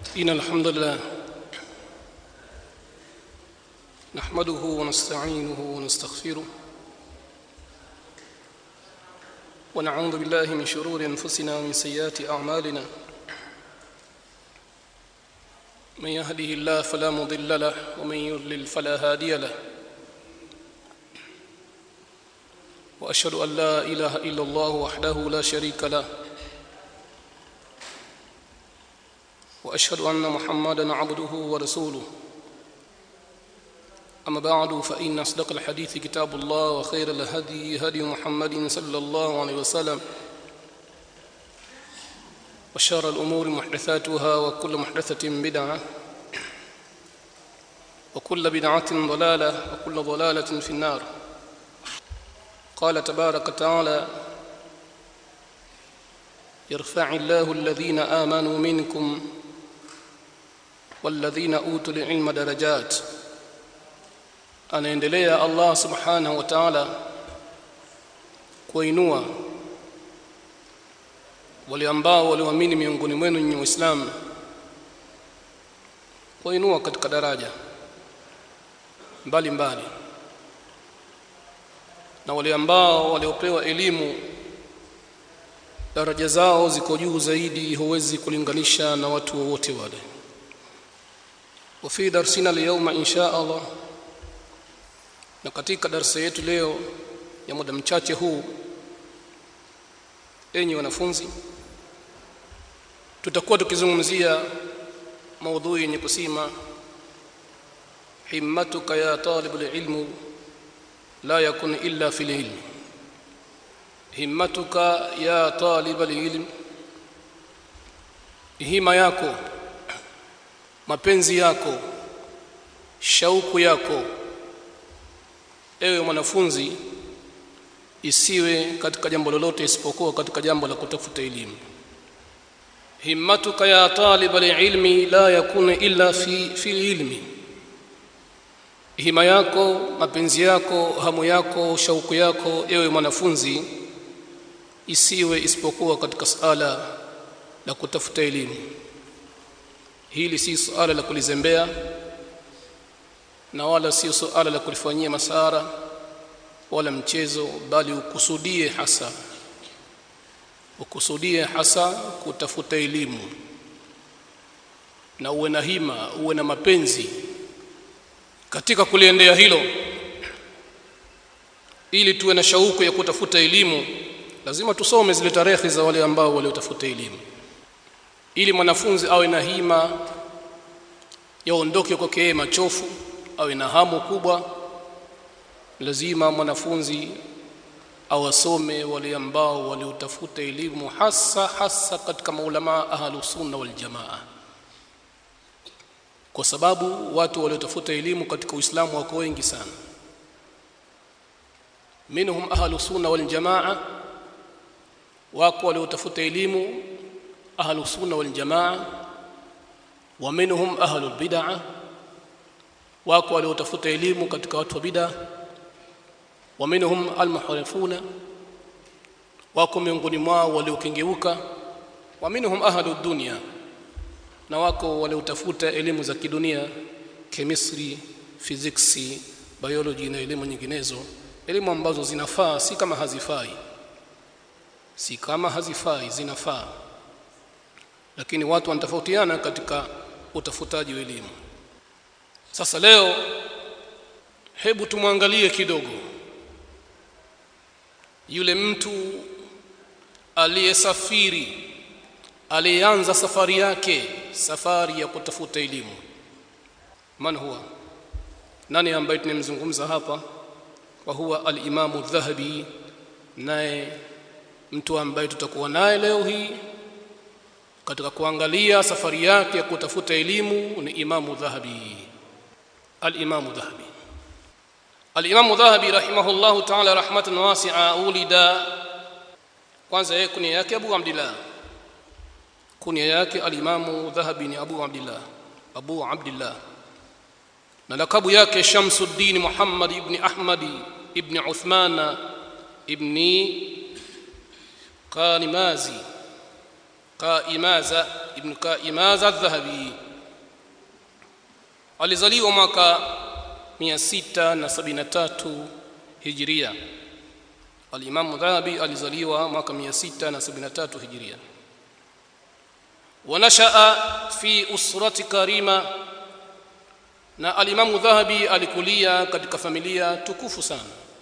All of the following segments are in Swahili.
إن الحمد لله نحمده ونستعينه ونستغفره ونعوذ بالله من شرور أنفسنا ومن سيئات أعمالنا من يهده الله فلا مضل له ومن يضلل فلا هادي له وأشهد أن لا إله إلا الله وحده لا شريك له واشهد ان محمدا عبده ورسوله اما بعد فان اصدق الحديث كتاب الله وخير الهدي هدي محمد صلى الله عليه وسلم وشر الامور محدثاتها وكل محدثه بدعه وكل بدعه ضلاله وكل ضلاله في النار قال تبارك وتعالى يرفع الله الذين امنوا منكم والذين utul ilma darajat anaendelea Allah subhanahu wa ta'ala kuinua wale ambao walioamini miongoni mwenu nyinyi waislamu kuinua katika daraja mbali mbali na wale ambao waliopewa elimu daraja zao ziko juu zaidi huwezi kulinganisha na watu wowote wale وفي درسنا اليوم إن شاء الله na katika darasa yetu leo ya muda mchache huu enyi wanafunzi tutakuwa tukizungumzia maudhui yenye kusema himmatuka ya talibul ilmu la yakun illa fil ilm himmatuka ya talibul ilm hima yako mapenzi yako shauku yako ewe mwanafunzi isiwe katika jambo lolote isipokuwa katika jambo la kutafuta elimu himmatuka ya talib alilmi la yakuna illa fi fi ilmi hima yako mapenzi yako hamu yako shauku yako ewe mwanafunzi isiwe isipokuwa katika sala la kutafuta elimu hili si suala la kulizembea na wala si suala la kulifanyia masara wala mchezo bali ukusudie hasa ukusudie hasa kutafuta elimu na uwe na hima uwe na mapenzi katika kuliendea hilo ili tuwe na shauku ya kutafuta elimu lazima tusome zile tarehe za wale ambao waliotafuta elimu ili mwanafunzi awe na hima yaondoke kwake yeye machofu awe na hamu kubwa lazima mwanafunzi awasome wale ambao waliotafuta elimu hasa hasa katika maulama ahlus sunna wal jamaa kwa sababu watu waliotafuta elimu katika Uislamu wako wengi sana minhum ahlus sunna wal jamaa wako waliotafuta elimu أهل السنة والجماعة ومنهم أهل البدعة wako waliotafuta elimu katika watu wa bid'a wa minhum almuharifuna wako miongoni mwao waliokengeuka wa minhum ahlu dunya na wako waliotafuta elimu za kidunia chemistry physics biology na elimu nyinginezo elimu ambazo zinafaa si kama hazifai si kama hazifai zinafaa lakini watu wanatofautiana katika utafutaji wa elimu sasa leo hebu tumwangalie kidogo yule mtu aliyesafiri aliyeanza safari yake safari ya kutafuta elimu man huwa nani ambaye tunamzungumza hapa wa huwa al-Imam dhahabi naye mtu ambaye tutakuwa naye leo hii katika kuangalia safari yake ya kutafuta elimu ni Imamu Dhahabi al-Imamu Dhahabi al-Imamu Dhahabi rahimahullahu ta'ala rahmatan wasi'a ulida kwanza yeye kunia yake Abu Abdullah kunia yake al-Imamu Dhahabi ni Abu Abdullah Abu Abdullah na lakabu yake Shamsuddin Muhammad ibn Ahmad ibn Uthman ibn Qanimazi qaimaza ibn Kaimaz adh-Dhahabi alizaliwa mwaka 673 Hijria Al-Imam Dhahabi alizaliwa mwaka 673 Hijria ونشأ في أسرة كريمة na alimamu dhahabi alikulia katika familia tukufu sana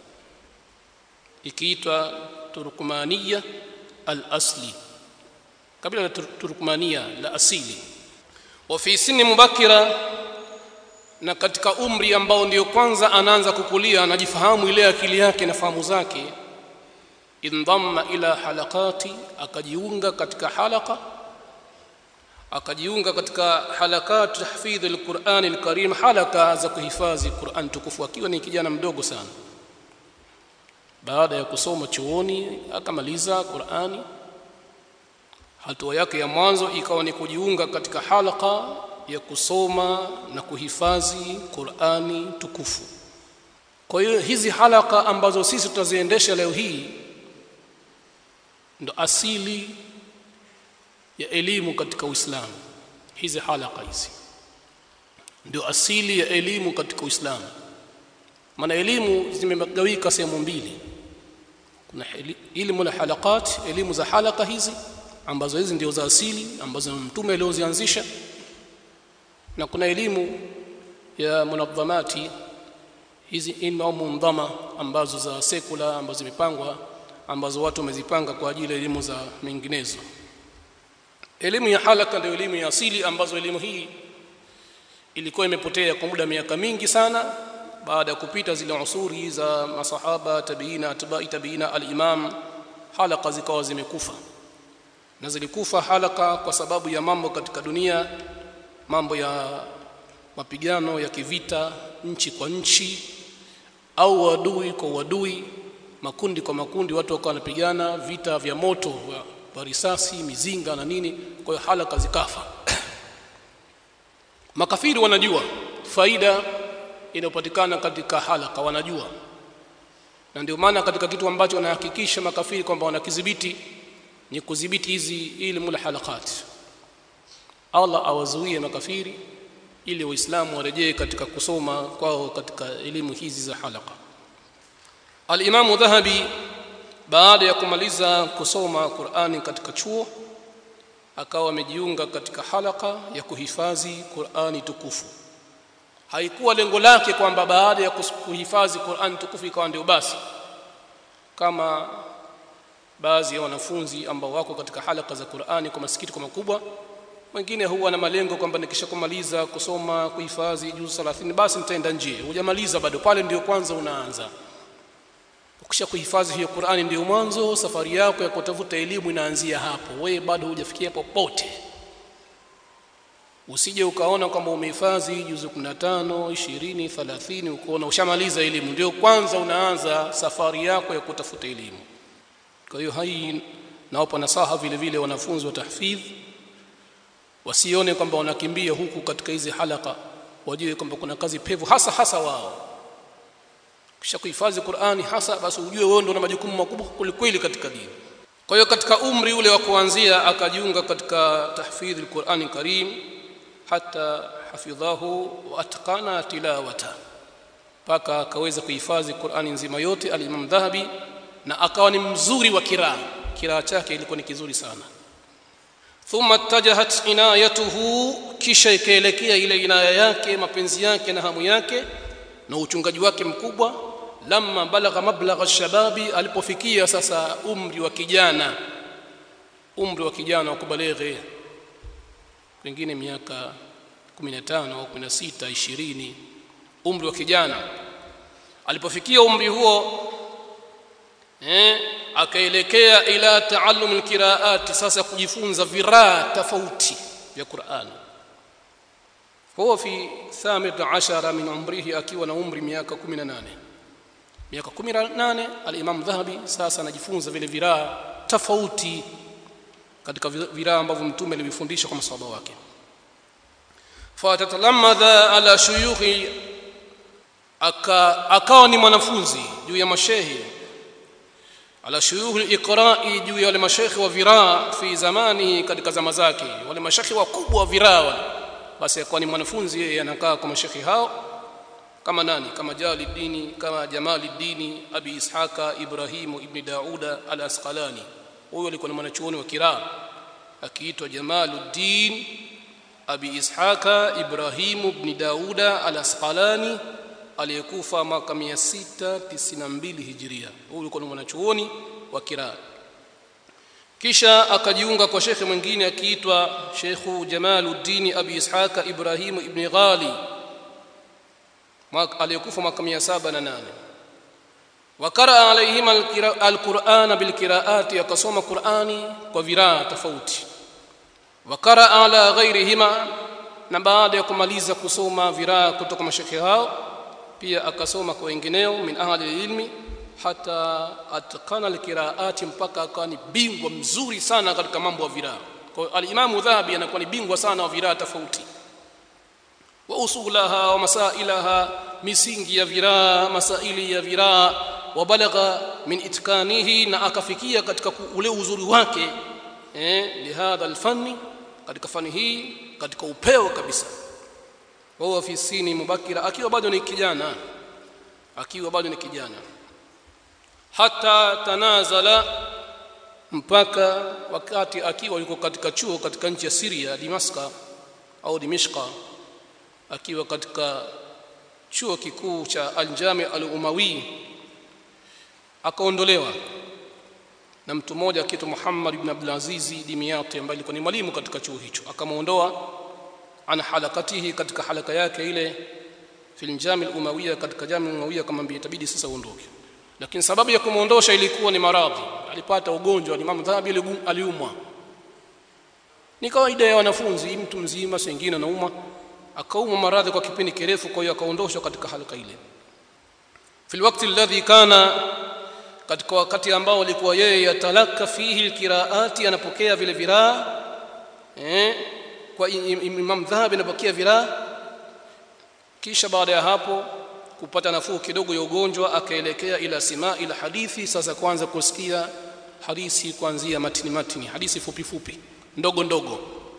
ikiitwa turkmania al-asli kabila la turkmania la asili wa fi sinni mubakira na katika umri ambao ndio kwanza anaanza kukulia anajifahamu ile akili yake na fahamu zake indhamma ila halaqati akajiunga katika halaka akajiunga katika halakat tahfidh alquran alkarim halaka za kuhifadhi Qur'an tukufu akiwa ni kijana mdogo sana baada ya kusoma chuoni akamaliza Qur'ani hatua yake ya mwanzo ikawa ni kujiunga katika halaka ya kusoma na kuhifadhi Qur'ani tukufu kwa hiyo hizi halaka ambazo sisi tutaziendesha leo hii ndo asili ya elimu katika Uislamu hizi halaka hizi ndio asili ya elimu katika Uislamu maana elimu zimegawika sehemu mbili kuna elimu la halakat elimu za halaka hizi ambazo hizi ndio za asili ambazo mtume aliozianzisha na kuna elimu ya munadhamati hizi ilmu au mundhama ambazo za sekula ambazo zimepangwa ambazo watu wamezipanga kwa ajili ya elimu za menginezo elimu ya halaka ndio elimu ya asili ambazo elimu hii ilikuwa imepotea kwa muda miaka mingi sana baada ya kupita zile usuri za masahaba tabiina atbai tabiina al-imam halaka zikawa zimekufa na zilikufa halaka kwa sababu ya mambo katika dunia mambo ya mapigano ya kivita nchi kwa nchi au wadui kwa wadui makundi kwa makundi watu wakawa wanapigana vita vya moto wa risasi mizinga na nini kwa hiyo halaka zikafa makafiri wanajua faida inayopatikana katika halaka wanajua na ndio maana katika kitu ambacho wanahakikisha makafiri kwamba wanakidhibiti ni kudhibiti hizi ilmu la halakat Allah awazuie makafiri ili waislamu warejee katika kusoma kwao katika elimu hizi za halaka al-Imam Dhahabi baada ya kumaliza kusoma Qur'ani katika chuo akawa amejiunga katika halaka ya kuhifadhi Qur'ani tukufu haikuwa lengo lake kwamba baada ya kuhifadhi Qur'ani tukufu ikawa ndio basi kama baadhi ya wanafunzi ambao wako katika halaka za Qur'ani kwa masikitiko makubwa wengine huwa na malengo kwamba nikisha kumaliza kusoma kuhifadhi juz 30 basi nitaenda nje hujamaliza bado pale ndio kwanza unaanza ukisha kuhifadhi hiyo Qur'ani ndio mwanzo safari yako ya kutafuta elimu inaanzia hapo wewe bado hujafikia popote usije ukaona kwamba umehifadhi juzu 15 20 30 ukaona ushamaliza elimu ndio kwanza unaanza safari yako ya kutafuta elimu kwa hiyo hai nawapa nasaha vile vile wanafunzi wa tahfidh wasione kwamba wanakimbia huku katika hizi halaka wajue kwamba kuna kazi pevu hasa hasa wao kisha kuhifadhi Qur'ani hasa basi ujue wewe ndio una majukumu makubwa kulikweli katika dini kwa hiyo katika umri ule wa kuanzia akajiunga katika tahfidhi al-Qur'ani Karim hata hafidhahu wa atqana tilawata mpaka akaweza kuhifadhi Qur'ani nzima yote al-Imam Dhahabi na akawa ni mzuri wa kiraa kiraa chake ilikuwa ni kizuri sana thumma ittajahat inayatuhu kisha ikaelekea ile inaya yake mapenzi yake na hamu yake na uchungaji wake mkubwa lamma balagha mablagha shababi alipofikia sasa umri wa kijana umri wa kijana wa kubaleghe pengine miaka 15 au 16 20 umri wa kijana alipofikia umri huo eh akaelekea ila taallum alqiraat sasa kujifunza viraa tofauti vya Qur'an huwa fi thamit ashara min umrihi akiwa na umri miaka 18 miaka 18 al-Imam Dhahabi sasa anajifunza vile viraa tofauti katika viraa ambavyo mtume alivifundisha kwa maswahaba wake fatatalamadha ala shuyukhi aka akawa ni mwanafunzi juu ya mashehi ala shuyukh al-iqra'i juu ya wale mashekhi wa viraa fi zamani katika zama zake wale mashekhi wakubwa wa viraa wale basi akawa ni mwanafunzi yeye anakaa kwa mashekhi hao kama nani kama Jaliddini kama Jamaliddini Abi Ishaka Ibrahimu ibn Dauda al-Asqalani huyo alikuwa ni mwanachuoni wa kiraa akiitwa Jamaluddin Abi Ishaka Ibrahimu ibn Dauda al-Asqalani aliyekufa mwaka 692 Hijria huyo alikuwa ni mwanachuoni wa kiraa kisha akajiunga kwa shekhe mwingine akiitwa Sheikhu Jamaluddin Abi Ishaka Ibrahimu ibn Ghali aliyekufa mwaka 708 wakaraa alaihima alquran bilqiraati akasoma qurani kwa viraa tofauti wakaraa ala ghairihima na baada ya kumaliza kusoma viraa kutoka mashekhe hao pia akasoma kwa wengineo min ahli ilmi hata atkana alqiraati mpaka akawa ni bingwa mzuri sana katika mambo ya viraa kwa alimamu dhahabi anakuwa ni bingwa sana wa viraa tofauti wa usulaha wa masailaha misingi ya viraa masaili ya viraa wa balagha min itkanihi na akafikia katika ule uzuri wake eh lihadha alfanni katika fani hii katika upeo kabisa wa huwa fi sini mubakira akiwa bado ni kijana akiwa bado ni kijana hata tanazala mpaka wakati akiwa yuko katika chuo katika nchi ya Syria Damascus au Dimishqa akiwa katika chuo kikuu cha Al-Jami Al-Umawi akaondolewa na mtu mmoja akiitwa Muhammad ibn Abdul Aziz Dimyati ambaye alikuwa ni mwalimu katika chuo hicho akamuondoa ana halakatihi katika halaka yake ile fil Jami Al-Umawiya katika Jami Al-Umawiya kama itabidi sasa uondoke lakini sababu ya kumuondosha ilikuwa ni maradhi alipata ugonjwa Imam Dhahabi aliumwa ni kawaida ya wanafunzi mtu mzima sengine anaumwa akaumwa maradhi kwa kipindi kirefu kwa hiyo akaondoshwa katika halka ile fil wakati alladhi kana katika wakati ambao alikuwa yeye yatalaka fihi alqiraati anapokea vile viraa eh kwa Imam Dhahabi anapokea viraa kisha baada ya hapo kupata nafuu kidogo ya ugonjwa akaelekea ila sima ila hadithi sasa kwanza kusikia hadithi kuanzia matini matini hadithi fupi fupi ndogo ndogo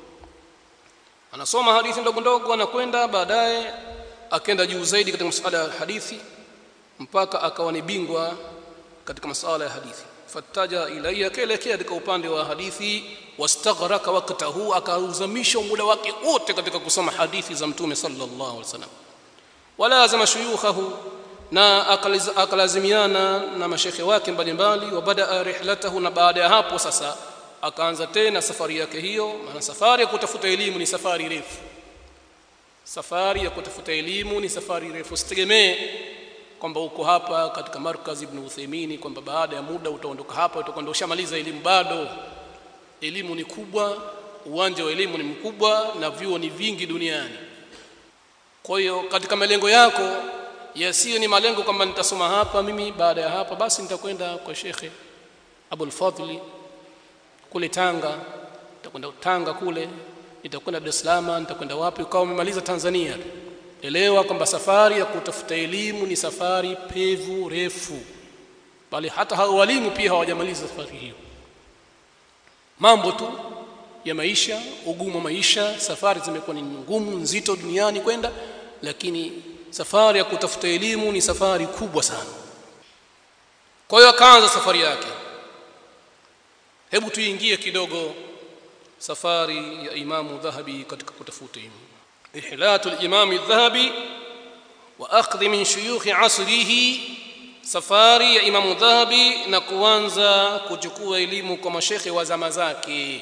anasoma hadithi ndogo ndogo anakwenda baadaye akaenda juu zaidi katika masuala ya hadithi mpaka akawa ni bingwa katika masuala ya hadithi fataja ilayya kaelekea katika upande wa hadithi wastaghraka waktahu akauzamisha muda wake wote katika kusoma hadithi za mtume sallallahu alaihi wasallam walazama shuyukhahu na akalazimiana na mashekhe wake mbalimbali wa badaa rihlatahu na baada ya hapo sasa akaanza tena safari yake hiyo maana safari ya kutafuta elimu ni safari refu safari ya kutafuta elimu ni safari refu usitegemee kwamba uko hapa katika markaz ibn Uthaymeen kwamba baada ya muda utaondoka hapa utakwenda ushamaliza elimu bado elimu ni kubwa uwanja wa elimu ni mkubwa na vyuo ni vingi duniani kwa hiyo katika malengo yako yasiyo ni malengo kwamba nitasoma hapa mimi baada ya hapa basi nitakwenda kwa shekhe Abul Fadli kule Tanga nitakwenda Tanga kule nitakwenda Dar es Salaam nitakwenda wapi ukawa umemaliza Tanzania elewa kwamba safari ya kutafuta elimu ni safari pevu refu bali hata hao walimu pia hawajamaliza safari hiyo mambo tu ya maisha ugumu wa maisha safari zimekuwa ni ngumu nzito duniani kwenda lakini safari ya kutafuta elimu ni safari kubwa sana kwa hiyo akaanza safari yake hebu tuingie kidogo safari ya imamu dhahabi katika kutafuta elimu ihlatu al-imam adh-dhahabi wa akhdhi min shuyukh asrihi safari ya imamu dhahabi na kuanza kuchukua elimu kwa mashekhe wa zama zake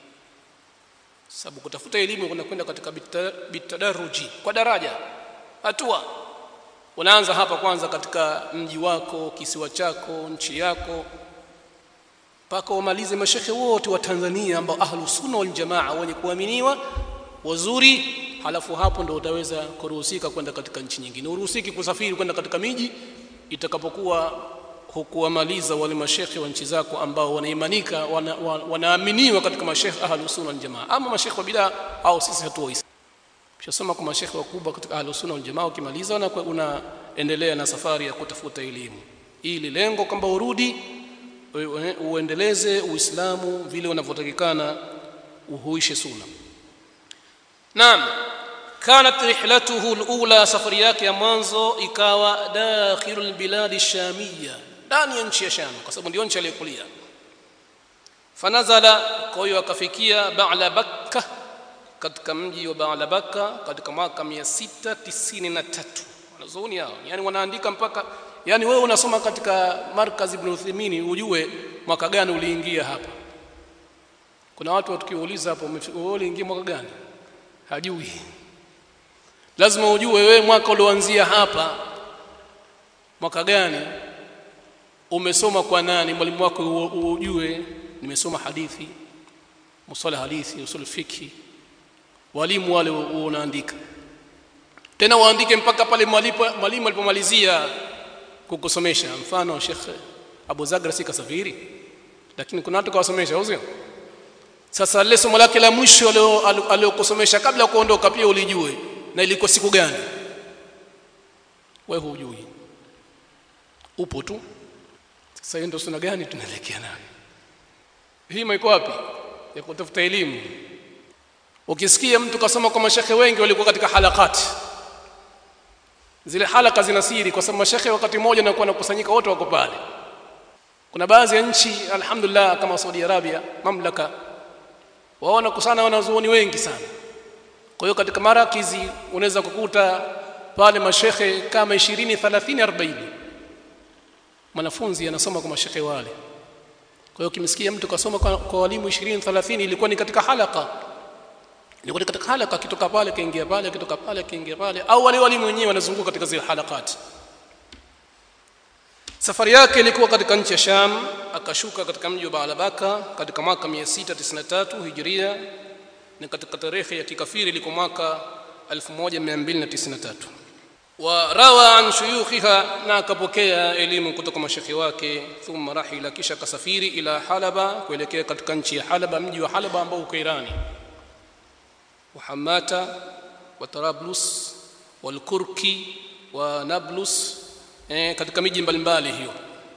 sababu kutafuta elimu unakwenda katika bitadaruji kwa daraja hatua unaanza hapa kwanza katika mji wako kisiwa chako nchi yako mpaka umalize mashekhe wote wa Tanzania ambao ahlu sunna wal jamaa wenye kuaminiwa wazuri halafu hapo ndo utaweza kuruhusika kwenda katika nchi nyingine uruhusiki kusafiri kwenda katika miji itakapokuwa hukuwamaliza wale mashekhe wa nchi zako ambao wanaimanika wana, wanaaminiwa katika mashekhe ahlu sunna wal jamaa ama mashekhe wa bidaa au sisi hatuwa Ushasoma kwa mashekhe wakubwa katika ahlu sunna wal jamaa ukimaliza na unaendelea na safari ya kutafuta elimu ili lengo kwamba urudi uendeleze uislamu vile unavyotakikana uhuishe sunna naam kanat rihlatuhu alula safari yake ya mwanzo ikawa dakhilul biladi shamia ndani ya nchi ya sham kwa sababu ndio nchi aliyokulia fanazala kwa hiyo akafikia ba'la bakka katika mji wa ba'la bakka katika mwaka 693 wanazuoni hao yani wanaandika mpaka yani wewe unasoma katika markaz ibn Uthaymeen ujue mwaka gani uliingia hapa kuna watu tukiuliza hapo wewe uliingia mwaka gani hajui lazima ujue wewe mwaka ulioanzia hapa mwaka gani umesoma kwa nani mwalimu wako ujue nimesoma hadithi musala hadithi usul fikhi walimu wale unaandika tena waandike mpaka pale mwalimu alipomalizia kukusomesha mfano Sheikh Abu Zagra si kasafiri lakini kuna watu kawasomesha au sio sasa lile somo lake la mwisho aliyokusomesha kabla kuondoka pia ulijue na ilikuwa siku gani wewe hujui upo tu sasa hiyo ndio suna gani tunaelekea nayo hii iko wapi ya kutafuta elimu ukisikia mtu kasoma kwa mashekhe wengi walikuwa katika halakati zile halaka zina siri kwa sababu mashekhe wakati mmoja nakuwa nakusanyika wote wako pale kuna baadhi ya nchi alhamdulillah kama Saudi Arabia mamlaka waona kusana wanazuoni wengi sana kwa hiyo katika marakizi unaweza kukuta pale mashekhe kama 20 30 40 mwanafunzi anasoma kwa mashekhe wale kwa hiyo kimsikia mtu kasoma kwa, kwa walimu 20 30 ilikuwa ni katika halaka ilikuwa katika halaka kitoka pale kaingia pale kitoka pale kaingia pale au wale walimu wenyewe wanazunguka katika zile halakati safari yake ilikuwa katika nchi ya Sham akashuka katika mji wa Baalabaka katika mwaka 693 Hijria na katika tarehe ya kikafiri ilikuwa mwaka 1293 wa rawa an shuyukhiha na akapokea elimu kutoka mashekhi wake thumma rahila kisha kasafiri ila Halaba kuelekea katika nchi ya Halaba mji wa Halaba ambao uko Irani وحماته وطرابلس والكركي ونابلس eh, katika miji mbalimbali hiyo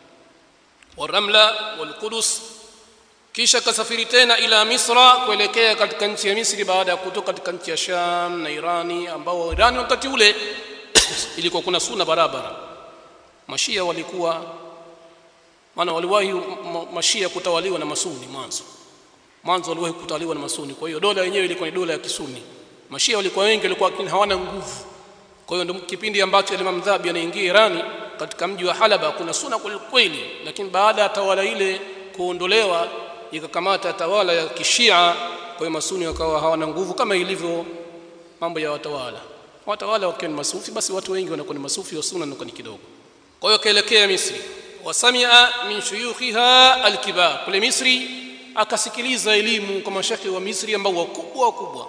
waramla walqudus kisha kasafiri tena ila misra kuelekea katika nchi ya misri baada ya kutoka katika nchi ya sham na irani ambao irani wakati ule ilikuwa kuna suna barabara mashia walikuwa maana waliwahi mashia kutawaliwa na masuni mwanzo mwanzo waliwahi kutawaliwa na masuni kwa hiyo dola yenyewe ilikuwa ni dola ya kisuni mashia walikuwa wengi walikuwa lakini hawana nguvu kwa hiyo ndio kipindi ambacho Imam Dhahabi anaingia Irani katika mji wa Halaba kuna suna kweli lakini baada ya tawala ile kuondolewa ikakamata tawala ya kishia kwa hiyo masuni wakawa hawana nguvu kama ilivyo mambo ya watawala watawala wakiwa ni masufi basi watu wengi wanakuwa ni masufi wa sunna wanakuwa ni kidogo kwa hiyo kaelekea Misri wasamia min shuyukhiha alkibar kule Misri akasikiliza elimu kwa mashekhi wa Misri ambao wakubwa wakubwa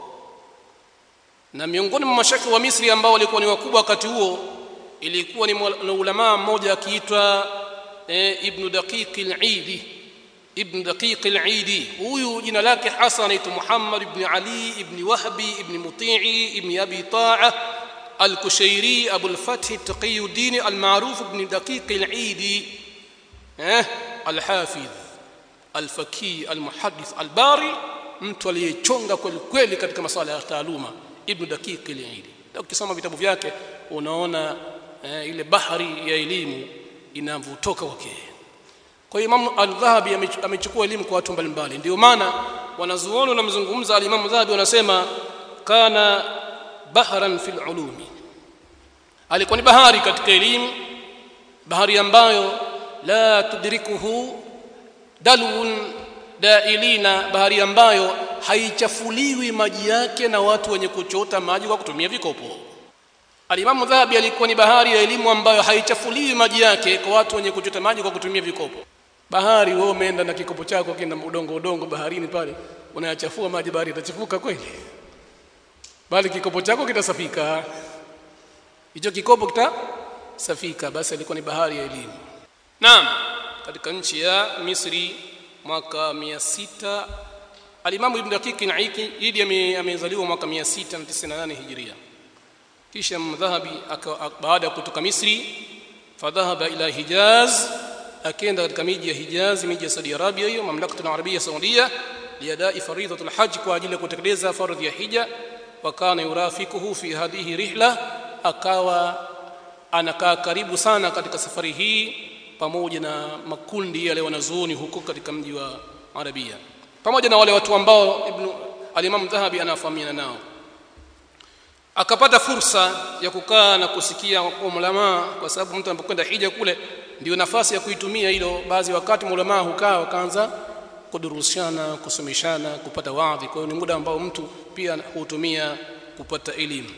na miongoni mwa mashekhi wa Misri ambao walikuwa ni wakubwa wakati huo ilikuwa ni ulama mmoja akiitwa e, Ibn Daqiq al-Eidi Ibn Daqiq al-Eidi huyu jina lake hasa anaitwa Muhammad ibn Ali ibn Wahbi ibn Muti'i ibn Abi Ta'a al-Kushairi Abu al-Fath Taqiyuddin al-Ma'ruf ibn Daqiq al-Eidi eh al-Hafiz al-Faqih al-Muhaddith al-Bari mtu aliyechonga kweli kweli katika masuala ya taaluma ibn daqiq al-Eidi ukisoma vitabu vyake unaona eh, ile bahari ya elimu inavutoka kwake kwa hiyo Imam al-Dhahabi amechukua elimu kwa watu mbalimbali ndio maana wanazuoni wanamzungumza al-Imam Dhahabi wanasema kana bahran fil ulumi alikuwa ni bahari katika elimu bahari ambayo la tudrikuhu dalun dailina bahari ambayo haichafuliwi maji yake na watu wenye kuchota maji kwa kutumia vikopo alimamu dhahabi alikuwa ni bahari ya elimu ambayo haichafuliwi maji yake kwa watu wenye kuchota maji kwa kutumia vikopo bahari wewe umeenda na kikopo chako kina udongo udongo baharini pale unayachafua maji bahari itachafuka kweli bali kikopo chako kitasafika hicho kikopo kitasafika basi alikuwa ni bahari ya elimu naam katika nchi ya Misri mwaka 600 Alimamu Ibn Daqiq al-Aiki Idi amezaliwa mwaka 698 Hijria kisha Mdhahabi baada ya kutoka Misri fadhahaba ila Hijaz akaenda katika miji ya Hijaz miji ya Saudi Arabia hiyo mamlakatu arabia saudia liadai faridhatul hajj kwa ajili ya kutekeleza fardhi ya hija wa kana yurafikuhu fi hadhihi rihla akawa anakaa karibu sana katika safari hii pamoja na makundi yale wanazuoni huko katika mji wa Arabia pamoja na wale watu ambao ibn al-Imam Dhahabi anafahamiana nao akapata fursa ya kukaa na kusikia kwa ulama kwa sababu mtu anapokwenda hija kule ndio nafasi ya kuitumia hilo baadhi wakati ulama hukaa wakaanza kudurushana kusomeshana kupata wadhi kwa hiyo ni muda ambao mtu pia hutumia kupata elimu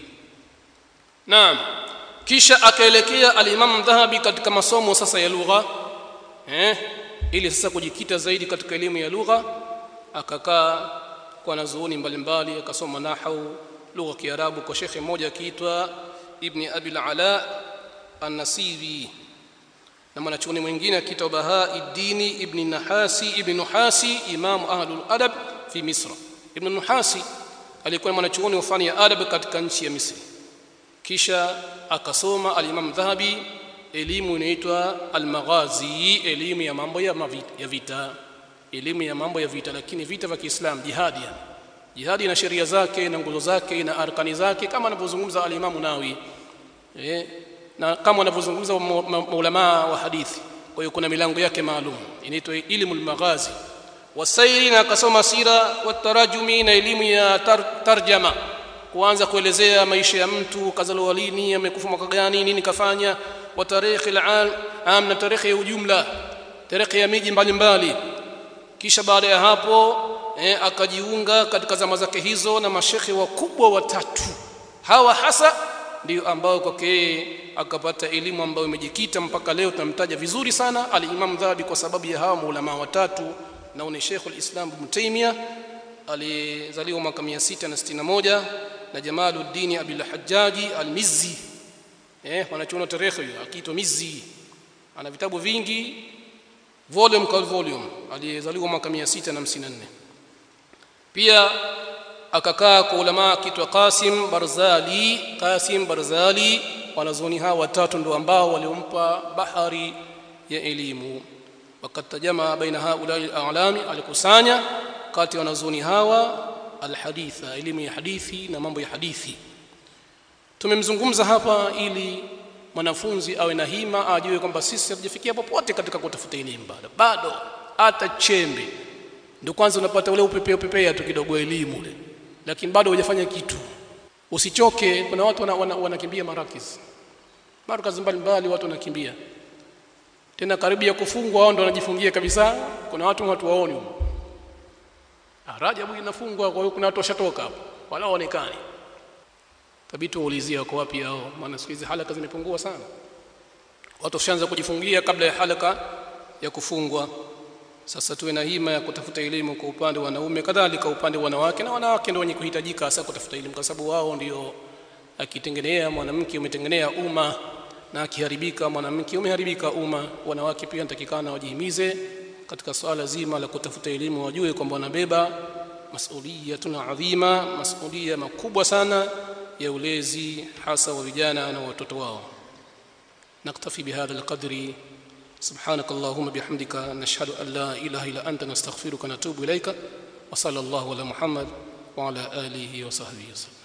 naam kisha akaelekea al-Imam Dhahabi katika masomo sasa ya lugha eh ili sasa kujikita zaidi katika elimu ya lugha akakaa kwa wanazuoni mbalimbali akasoma nahau lugha ya Kiarabu kwa shekhe mmoja akiitwa Ibn Abi al-Ala an-Nasibi na mwanachuoni mwingine akiitwa Bahauddin Ibn Nahasi Ibn Nuhasi imamu ahlul adab fi Misra Ibn Nuhasi alikuwa mwanachuoni wa fani ya adab katika nchi ya Misri kisha akasoma al-Imam Dhahabi elimu inaitwa al-Maghazi elimu ya mambo ya, ya vita elimu ya mambo ya vita lakini vita vya Kiislamu jihadi yani jihadi ina sheria zake na nguzo zake na arkani zake kama anavyozungumza al-Imam Nawawi eh na kama wanavyozungumza maulama wa hadithi kwa hiyo kuna milango yake maalum inaitwa ilmu al-maghazi wasairi na akasoma sira watarajumi na elimu ya tar, tarjama kuanza kuelezea maisha ya mtu kazaliwa lini amekufa mwaka gani nini kafanya wa tarikhi al-am na tarikhi ya ujumla tarikhi ya miji mbalimbali kisha baada ya hapo eh, akajiunga katika zama zake hizo na mashekhe wakubwa watatu hawa hasa ndio ambao kwake yeye akapata elimu ambayo imejikita mpaka leo tunamtaja vizuri sana al-Imam Dhahabi kwa sababu ya hawa maulama watatu na ni Sheikhul Islam Ibn Taymiyyah alizaliwa mwaka 661 na Jamaluddin Abil Hajjaji al-Mizzi eh wanachuona tarehe hiyo akiitwa Mizzi ana vitabu vingi volume kwa volume alizaliwa mwaka 654 pia akakaa kwa ulama kitwa Qasim Barzali Qasim Barzali wanazuoni hawa watatu ndio ambao waliompa bahari ya elimu wakatajama baina haulai alami alikusanya kati ya wanazuoni hawa alhaditha elimu ya hadithi na mambo ya hadithi tumemzungumza hapa ili mwanafunzi awe na hima ajue kwamba sisi hatujafikia popote katika kutafuta elimu bado bado hata chembe ndio kwanza unapata ule upepea upepea tu kidogo elimu ule lakini bado hujafanya kitu usichoke kuna watu wanakimbia wana, wana, wana marakis markazi mbalimbali watu wanakimbia tena karibu ya kufungwa wao ndio wanajifungia kabisa kuna watu watu waoni Rajabu inafungwa kwa hiyo kuna watu washatoka hapo wala waonekani tabitu waulizia wako wapi hao maana siku hizi halaka zimepungua sana watu washaanza kujifungia kabla ya halaka ya kufungwa sasa tuwe na hima ya kutafuta elimu kwa upande wa wanaume kadhalika upande wa wanawake na wanawake ndio wenye kuhitajika hasa kutafuta elimu kwa sababu wao ndio akitengenea mwanamke umetengenea umma na akiharibika mwanamke umeharibika umma wanawake pia natakikana wajihimize katika swala zima la kutafuta elimu wajue kwamba wanabeba masuliyatun adhima masulia makubwa sana ya ulezi hasa wa vijana na watoto wao naktafi bihadha alqadri سبحانك اللهم بحمدك نشهد أن لا إله إلا أنت نستغفرك ونتوب إليك وصلى الله على محمد وعلى آله وصحبه وسلم